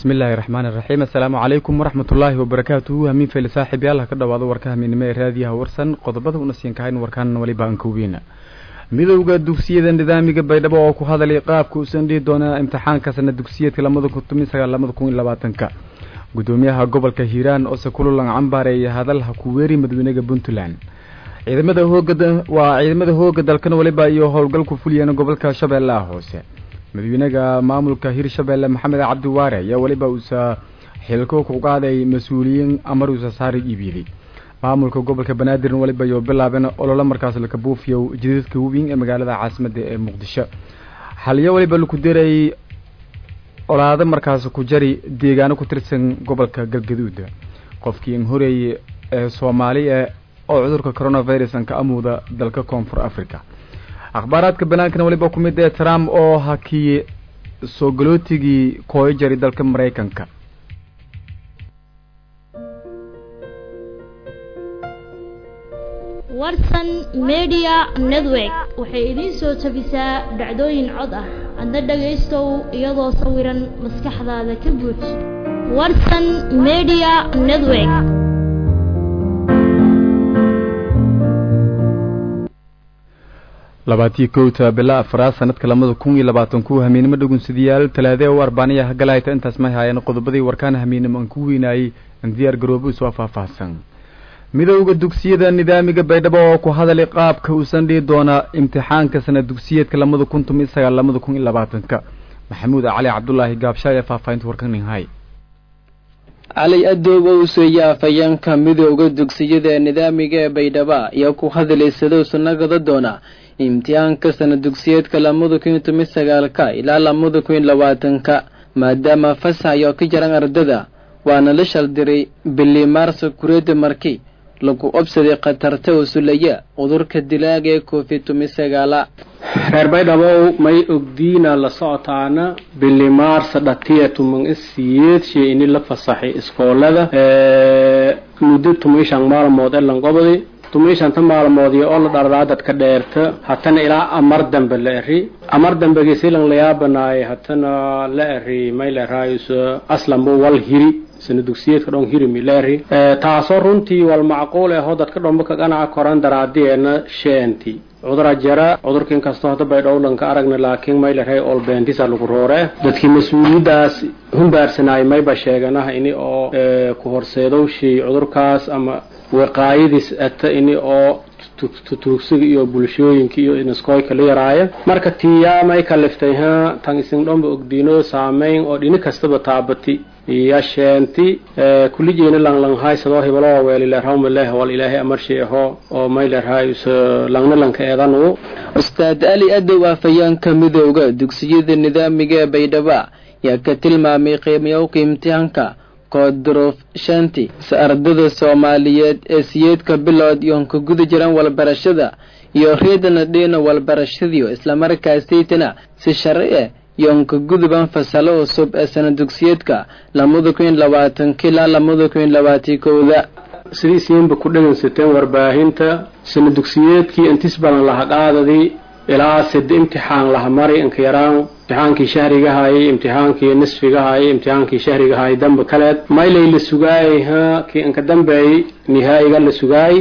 bismi illaahi raxmaan iraxiim assalaamu calaykum waraxmatullaahi wabarakaatuhu hamiin fayle saaxiib yaal ha ka dhowaado warka hamiinimo ee raadiyaha warsan qodobada una siin kahayn warkaan waliba aan koweyna midowda dugsiyada nidaamiga baydhabo oo ku hadalay qaabka uusan dhihi doonaa imtixaanka sana dugsiyeedka lamada kun toban sagaal lamada kun iyo labaatanka gudoomiyaha gobolka hiiraan ose kululan cambaareeya hadalha kuweeri madaweynega puntland ciidamada hooga waa ciidamada hooga dalkan waliba iyo howlgalku fuliyeen gobolka shabeellaha hoose madaxweynaha maamulka hirshabeelle maxamed cabdi waare ayaa weliba uusa xilko ku qaaday mas-uuliyiin amar uusa saari iibiyday maamulka gobolka banaadirn waliba iyo bilaabeen ololo markaas laka buufiyo jidadka weyn ee magaalada caasimada ee muqdisho xaliyo waliba laku diray olaado markaas ku jari deegaano ku tirsan gobolka galgaduuda qofkii in horeeyey ee soomaaliya oo cudurka coronavirus an ka amuuda dalka koonfur africa akhbaaraadka banaankana waliba ku mid ee trump oo hakiyey soo galootigii kooyo jari dalka maraykanka warsan media network waxay idiin soo tabisaa dhacdooyin cod ah adna dhagaystow iyadoo sawiran maskaxdaada ka buuj warsan media network labaatiyo kowta bila afraad sanadka lamada kun iyo labaatan ku hamiinimo dhagunsadayaal talaade oo arbaaniya hagalayta intaas may haayeen qodobadii warkaan hamiinimo aan ku weynaayey aan diyaar garoobo soo faahfaahsan midowda dugsiyada nidaamiga baydhabo oo ku hadalay qaabka uusan dhihi doonaa imtixaanka sana dugsiyeedka lamada kun toban sagaal lamada kun iyo labaatanka maxamuud cali cabdulaahi gaabshaay ee faahfaahinta warkaninhay cali adoob owseeye afhayeenka midowda dugsiyada nidaamiga ee baydhaba ayaa ku hadalay siduu sanagada doona imtixaanka sana dugsiyeedka lamada kun iyo toban sagaalka ilaa lamada kun iyo labaatanka maadaama fasax ayo ka jaran ardada waana la shaldiray bili maarso kureeda marki lagu obsaday khatarta usulaya cudurka dilaaga ee covid toban sagaala reer baydhabow may ogdiina la socotaana bili maarsa dhatiya tuman isiyeed shey ini la fasaxay iskoolada muddo tumayshan maalmood ee lanqobadi tumaishanta maalmoodii oo la dhardaa dadka dheerta hatana ilaa amar dambe la eri amar dambegesilan layaabanaay hatana la eri may la eraayus aslanbo wal hiri sana dugsiyeedka dhon hirimi la eri taasoo runtii wal macquul ahoo dadka dhomba ka ganaca koran daraadeena sheenti cudura jara cudurka inkastoo hadda baydhowlanka aragna laakiin may la rahay olbeentisa lagu roore dadkii mas-uuliyaddaas humbaarsanaay mayba sheeganaha ini oo ku horseedowshii cudurkaas ama waqaayadiis ata ini oo tutuugsiga iyo bulshooyinka iyo inaskooyka la yaraaya marka tiyaa may kaliftay ha tan isin dhomba ogdiino saameyn oo dhini kastaba taabati iyo sheenti kulijeena langlanghay sadoo hibalo weelilerhawmaleh wal ilaahay amarshi aho oo maylerhay langna lanka eedanu ustaad ali adow afhayeenka midowda dugsiyada nidaamiga ee baydhaba yaa ka tilmaamay qiimayowka imtixaanka koodruuf shanti si ardada soomaaliyeed ee siyeedka bilood iyoon ka guda jiran walbarashada iyo reedana dhiina walbarashadiyo islamarkaasaytana si sharci ah iyoon ka guduban fasalo cusub ee sana dugsiyeedka lamada kun iyo labaatanka ilaa lamada kun iyo labaatan kowda sidiisiinba ku dhegaysateen warbaahinta sana dugsiyeedkii intis badan laha qaadadii ilaa sida imtixaan laha mari inka yaraan imtixaankii shahrigahaayay imtixaankii nisfigahaayay imtixaankii shahrigahaayay damba kaleed maylay la sugaayay ha kii inka dambeeyay nihaayiga la sugaayay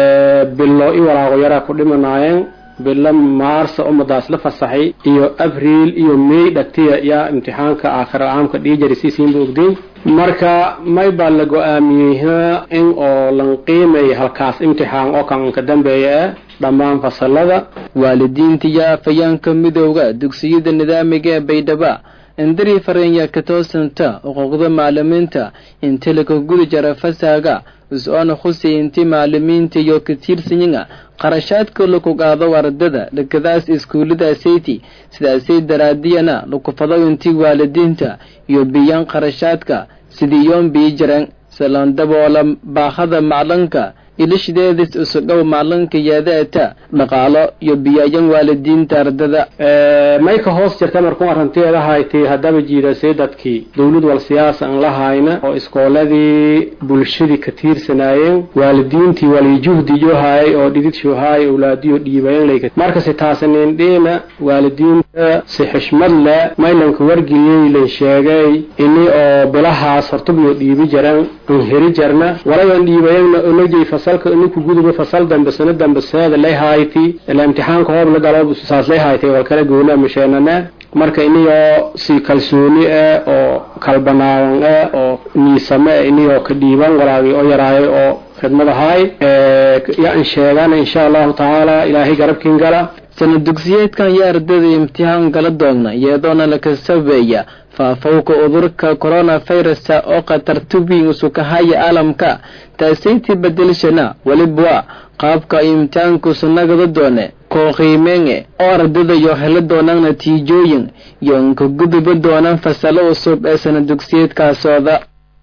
bilo i walaaqo yaraa ku dhimanaayeen bilo maarsa umadaas la fasaxay iyo abriil iyo may dhagtiya yaa imtixaanka aakhira caamka dhiijari siisiinba ogdiin marka may baa la go-aamiyey ha in oo lan qiimay halkaas imtixaan oo kan inka dambeeya ah dhammaan fasalada waalidiinta iyo afhayaanka midowda dugsiyada nidaamiga ee baydhaba indari farenya ka toosanta xuquuqda macalimiinta inta laga guda jara fasaga is-oona khusay inti macalimiinta iyo ka tiirsanyiga qarashaadka laku qaado ardada dhakadaas iskuullada sayti sidaasay daraadiyana lakufado inti waalidiinta iyo biyaan qarashaadka sidii yoon bii jiran salandaboola baahada maclanka ilishideedis usudhow maclanka yaadaata dhaqaalo iyo biyaayan waalidiinta ardada may ka hoos jirta markuu arrinteeda haytay haddaba jiidasay dadkii dowlad wal siyaasa aan la hayna oo iskooladii bulshadii ka tiirsanaayeen waalidiintii walijuhdiyo haayay oo dhidid shuhaay awlaadiyo dhiibayan layka markasi taasanindhiina waalidiin si xishmad leh maylanka wargeliyey lan sheegay ini oo bilahaas hortubyo dhiibi jaran an heri jarna walayan dhiibayagna onojay fasalka iniku guduba fasal dambe sana dambe seeda lay hayti ila imtixaanka hoob la galo saas lay haytay wal kala goona misheenana marka iniyoo si kalsooni ah oo kalbanaadan ah oo niisame ah iniyoo ka dhiiban walaagii oo yaraayo oo khidmadahay yaan sheegana insha allahu tacaala ilaahay garabkiin gala sana dugsiyeedkan iyo ardayda imtixaan gala doonna iyadoona laka sabeeya faafowka udurka coronavirusa oo khatartubiin usukahaya caalamka taasaytii bedelshana weliba qaabka imtixaanku sunagada doone koo qiimeenge oo ardayda yo heli doonaan natiijooyin yoonka guduba doonaan fasalo cusub ee sana dugsiyeedkaasooda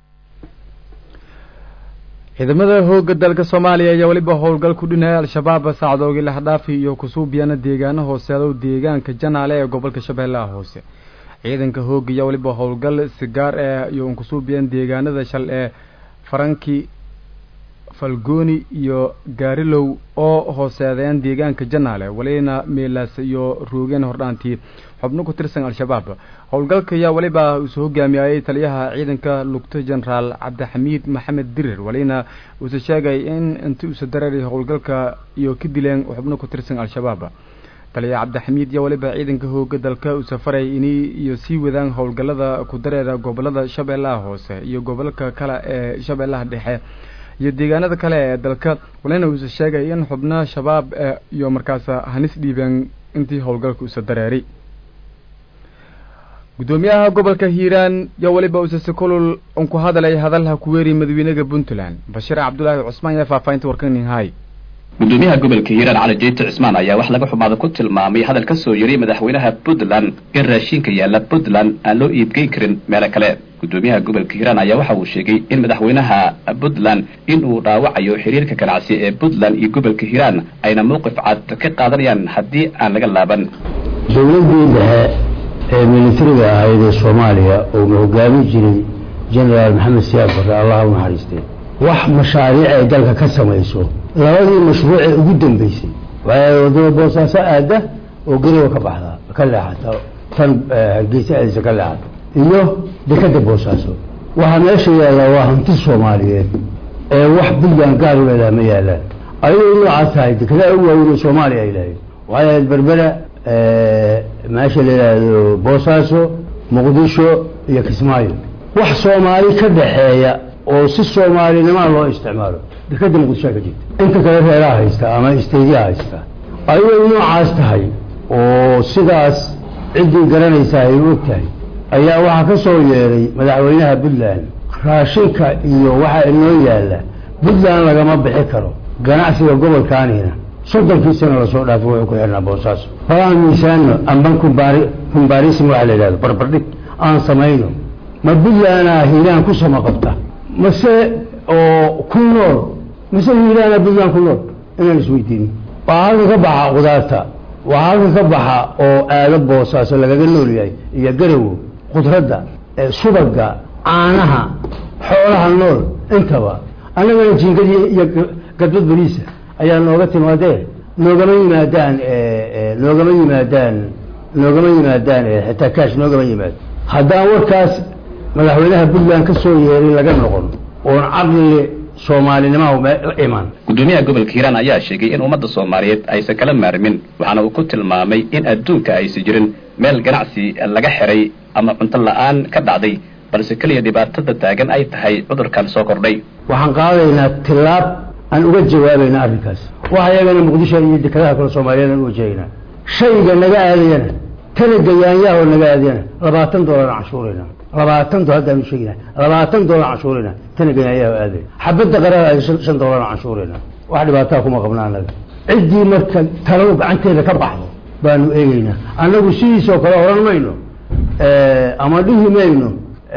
ciidamada hooga dalka soomaaliya ayaa weliba howlgal ku dhinaya al-shabaab sacdoogii lahdhaafi iyo kusuubiyana deegaano hooseedo deegaanka janaale ee gobolka shabeellaha hoose ciidanka hooga ayaa weliba howlgal sigaar ee iyo unkusuubiyan deegaanada shal ee faranki falgooni iyo gaarilow oo hooseedeen deegaanka janaale walina meelaas iyo roogeen hordhaantii xubno ku tirsan al-shabaab howlgalka ayaa weliba uusoo hogaamiyayay taliyaha ciidanka lugto genaraal cabdixamiid maxamed dirir walina uuse sheegay in inti usa dareeray howlgalka iyo ka dileen xubno ku tirsan al-shabaab taliya cabdixamiid iyo weliba ciidanka hooga dalka uu safaray ini iyo sii wadaan howlgalada ku dareera gobolada shabeellaha hoose iyo gobolka kale ee shabeellaha dhexe iyo deegaanada kale ee dalka walina uuse sheegay in xubnaha shabaab iyo markaas hanis dhiibeen intii howlgalka usa dareeray guddoomiyaha gobolka hiiraan iyo weliba uuse si kulul un ku hadalay hadalha kuweeri madaxweynaha puntland bashiir cabdulaahi cusmaan ayaa faahfaahinta warkaninhay gudoomiyaha gobolka hiiraan cali jeyte cismaan ayaa wax laga xumaada ku tilmaamay hadal ka soo yeray madaxweynaha puntland in raashinka yaalla puntland aan loo iibgeyn karin meelo kale gudoomiyaha gobolka hiiraan ayaa waxa uu sheegay in madaxweynaha puntland in uu dhaawacayo xiriirka ganacsi ee puntland iyo gobolka hiiraan ayna mowqif cad ka qaadanayaan haddii aan laga laaban dowladdii dhexe ee militariga ahayd ee soomaaliya oo ma hogaamin jiray genaraal maxamed siyaad barre allah u naxariistee wax mashaariic ay dalka ka samayso labadii mashruucee ugu dambeysay waxay wadada boosaaso aada oo geriba ka baxdaa ka leexata tan hargeysa aadisa ka leexato iyo dekadda boosaaso waxaa meesha yaallaa waa hanti soomaaliyeed ee wax puntland gaar u leedaha ma yaalaan ayadoo noocaas tahay dekedaa u waaweyn oo soomaaliya ay lahayd waxay ahayd berbera meesha la yidhaahdo boosaaso muqdisho iyo kismaayo wax soomaali ka dhaxeeya oo si soomaalinimaa loo isticmaalo dekeda muqdishoa ka jirta inta kale reeraha haysta ama isteydiyaha haysta ayadoo noocaas tahay oo sidaas ciddii garanaysaa ay u og tahay ayaa waxaa ka soo yeeray madaxweynaha puntland raashinka iyo waxaa inoo yaalla puntland lagama bixi karo ganacsiga gobolkaanina soddonkii sano lasoo dhaafo wuxuu ku xirnaa boosaaso falaan miisaano amban kumbaari kumbarism waxa la yidhahdo barbardhig aan samayno ma puntlandaa hiiraan ku sama qabta mase oo ku nool mase hiiraana puntland ku nool inaan isweydiinin waxaa halkan ka baxa qudaarta waxaa halkan ka baxa oo aado boosaaso lagaga nool yahay iyo garowo khudradda subaga caanaha xoolaha nool intaba annagana jiingadii iyo gadbad beriisa ayaa nooga timaadee noogama yimaadaan noogama yimaadaan noogama yimaadaan xitaa kaash noogama yimaado haddaan warkaas madaxweynaha puntland ka soo yeerin laga noqon oon caqli soomaalinimaha la iman gudoomiyaha gobolka hiiraan ayaa sheegay in ummadda soomaaliyeed aysan kala maarmin waxaana uu ku tilmaamay in adduunka aysan jirin meel ganacsi laga xiray ama cunto la-aan ka dhacday balse keliya dhibaatada taagan ay tahay cudurkan soo kordhay waxaan qaadaynaa tilaab aan uga jawaabayna arrinkaas waxa iyagana muqdisho iyo dekadaha kale soomaaliyeed aan u wajahaynaa shayga naga aadayana tanaga yaanyaha oo naga aadayana labaatan doolar aan cashuurayna labaatan dolar haddaan u sheegina labaatan doolar canshuurayna tanaga yaanyaha oo aaday xabadda qarada shan doolar aan canshuurayna wax dhibaataa kuma qabna annaga ciddii marka taladu gacanteeda ka baxdo baanu eegeynaa annagu sidiisoo kale odhan mayno ama dhihi mayno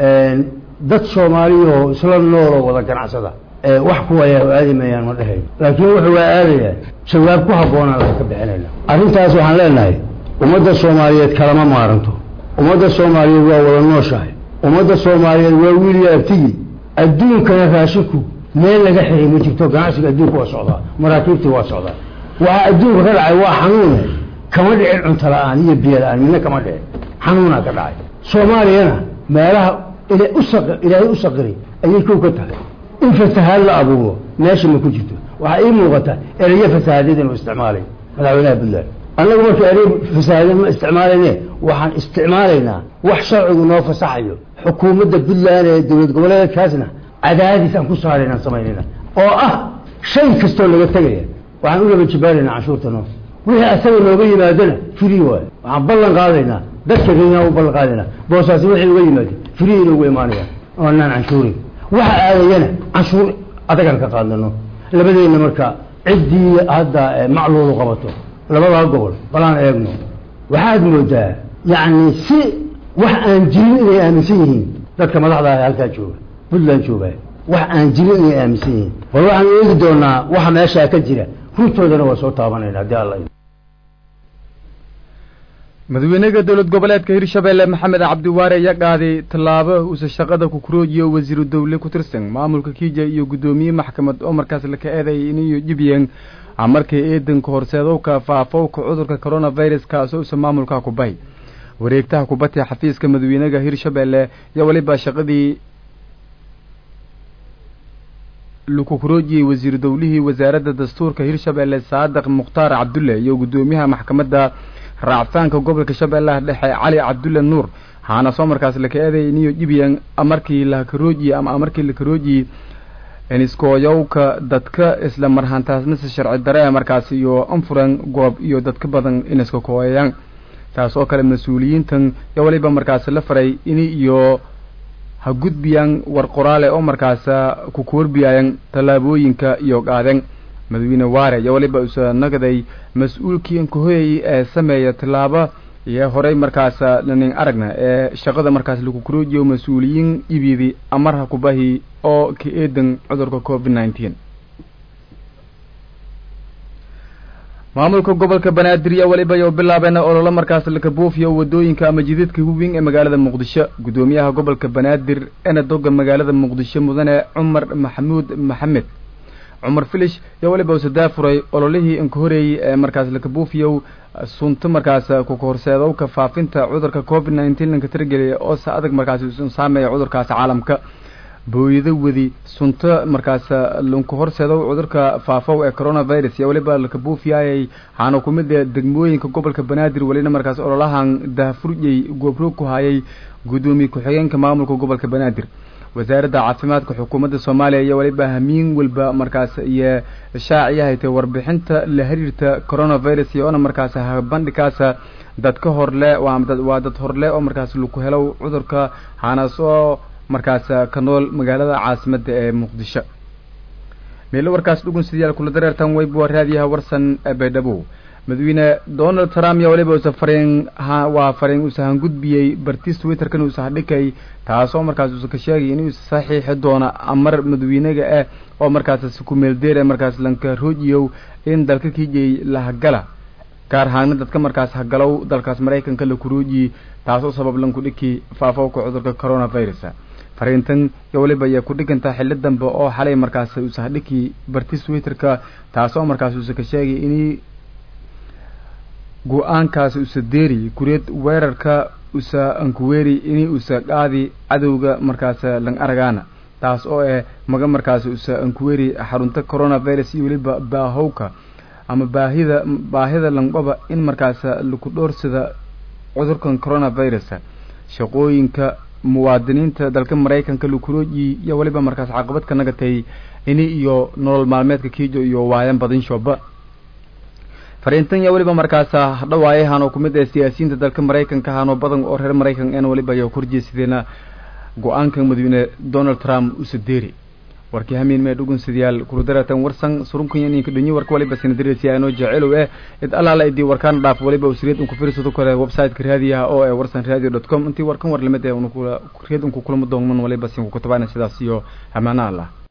dad soomaaliyahoo isla nooloo wada ganacsada wax kuwayaa aadi mayaan ma dhehayno laakiin wuxuu waa aadayaa jawaab ku habboonaan laga ka bixinayna arrintaas waxaan leenahay ummadda soomaaliyeed kalama maaranto ummadda soomaaliyeed waa wada nooshahay ummadda soomaaliyeed waa wiiliyo abtigii adduunkana raashinku meel laga xiray ma jirto ganacsiga adduunka waa socdaa maraakiibtii waa socdaa waxaa adduunka ka dhacay waa xanuune kama dhicin cunto la-aan iyo biyo la-aan midna kama dhicin xanuunaa ka dhacay soomaaliyana meelaha ilaahay u saqiray ayay kow ka tahay in fasahaad la abuuro meesha ma ku jirto waxaa ii muuqata erayo fasahaadeed inuu isticmaalay madaxweynaha puntland annagu marka erey fasahaadeed ma isticmaalayne waxaan isticmaalaynaa wax sharcigu noo fasaxayo xukuumadda puntland ee dowlad goboleedkaasna cadaadis aan ku saaraynaan samaynayna oo ah shay kastoo laga tegaya waxaan u laba jibaaraynaa canshuurta noo wixii asaga nooga yimaadona free waayo waxaan ballan qaadaynaa dadka reynaa u ballan qaadaynaa boosaasi wixii uga yimaado free inugu imaanayaan oonaan canshuurin waxa aadayana canshuur adagaan ka qaadano labadeenna marka ciddii hadda macluulu qabato labadaa gobol balaan eegno waxaad moodaa yacni si wax aan jirin inay aaminsan yihiin dadka madaxda ah halkaa jooga puntland jooga wax aan jirin inay aaminsan yihiin bal waxaan eegi doonaa waxa meeshaa ka jira runtoodana waa soo taabanayna haddii alla madaxweynaha dowlad goboleedka hirshabeelle maxamed cabdiwaare ayaa qaaday tallaabo uuse shaqada kukuroojiyo wasiiru dowle ku tirsan maamulka kiija iyo guddoomiye maxkamad oo markaas laka eeday iniyo jibyen markii eedanka horseedowka faafowka cudurka coronavirus kaasoo usa maamulka ku bay wareegtaha kubadda xafiiska madaxweynaha hirshabeelle iyo weliba shaqadii lakukuroojiyey wasiiru dowlihii wasaaradda dastuurka hirshabeelle saadiq mukhtaar cabdulle iyo guddoomiyaha maxkamadda raacfaanka gobolka shabeellaha dhexe cali cabdulle nuur haana soo markaas laka eeday iniyo jibyan markii lakaroojiye ama markii lakaroojiye iniskooyowka dadka isla marhantaasnase sharci dare markaas iyo anfuran goob iyo dadka badan iniska kooyayaan taas oo kale mas-uuliyiintan iyo waliba markaas la faray ini iyo ha gudbiyaan war qoraale oo markaasa ku koorbiyayan tallaabooyinka iyo qaadeen madaxweyne waare iyo waliba usa nagaday mas-uulkii inkahoyay ee sameeya tallaabo iyo horey markaasa lanin aragna ee shaqada markaas lagu kuroojiyo mas-uuliyiin ibidi amarha kubahi oo ka eedan cudurka covid nineteen maamulka gobolka banaadir iyo waliba yo bilaabeen ololo markaas laka buufiyo wadooyinka ama jidadka weyn ee magaalada muqdisho guddoomiyaha gobolka banaadir ena doga magaalada muqdisho mudane cumar maxamuud maxamed cumar filish iyo waliba usa daafuray ololihii inka horeeyey ee markaas laka buufiyow sunto markaas kuka horseedowka faafinta cudurka covid nineteen lanka tirgeliya oo se adag markaas usan saameeya cudurkaas caalamka booyado wadi sunto markaas lanku horseedow cudurka faafow ee coronavirus iyo waliba laka buufiyaayay waxaana kumid ee degmooyinka gobolka banaadir welina markaas ololahan daafurjay goobroog ku hayay guddoomiye ku-xigeenka maamulka gobolka banaadir wasaaradda caafimaadka xukuumadda soomaaliya iyo waliba hamiin walba markaas iyo shaaciyahaytay warbixinta la xiriirta coronavirus iyo ona markaas habandhikaas dadka horle waa dad horle oo markaas laku helow cudurka haanaas oo markaas ka nool magaalada caasimadda ee muqdisho meelo warkaas dhugun sidayaal kula dareertan weyb waa raadiyaha warsan baydhabo madaxweyne donald trump iyo waliba usa fariin waa fariin usa hangudbiyey bartiis twitterkan usa hadhikay taasoo markaas usa ka sheegay inuu saxiixi doono amar madaxweynaga ah oo markaas ku meeldeera markaas lanka roojiyow in dalka kijay la hagala gaar ahaana dadka markaas hagalow dalkaas maraykanka la kuroojiyey taasoo sabab lanku dhiki faafowka cudurka coronavirus fariintan iyo waliba ayaa ku dhigantaa xilli dambe oo xalay markaas usa hadhiki bartiis twitterka taasoo markaas usa ka sheegay inay go-aankaasi usa deeri kureed weerarka usa ankuweeri inay usa qaadi cadowga markaas lang aragaana taas oo eh maga markaas usa ankuweeri xarunta coronavirus iyo weliba baahowka ama baahida baahida langqaba in markaas laku dhoorsada cudurkan coronavirus shaqooyinka muwaadiniinta dalka maraykanka lakurooji iyo waliba markaas caqabad ka nagatay ini iyo nolol maalmeedka kiijo iyo waayan badin shooba fariintan iyo weliba markaas hadhawaayahan oo kumid ee siyaasiyiinta dalka maraykanka ahaan oo badan oo reer maraykan en waliba ayaa korjeesideena go-aanka madaxweyne donald trump usa deeri warkii hamiin mee dhugun sidayaal kuludaratan warsan surunkan ininka dhunyo warka waliba sinadirisiya inoo jecelow eh id allaala idii warkaan dhaaf waliba usriyad unku firsado kale website-ka raadiyaha oo ee warsan radio dot com intii warkan war lamid ee reed unku kulamo doonman waliba sinku kutabana sidaas iyo amaana allah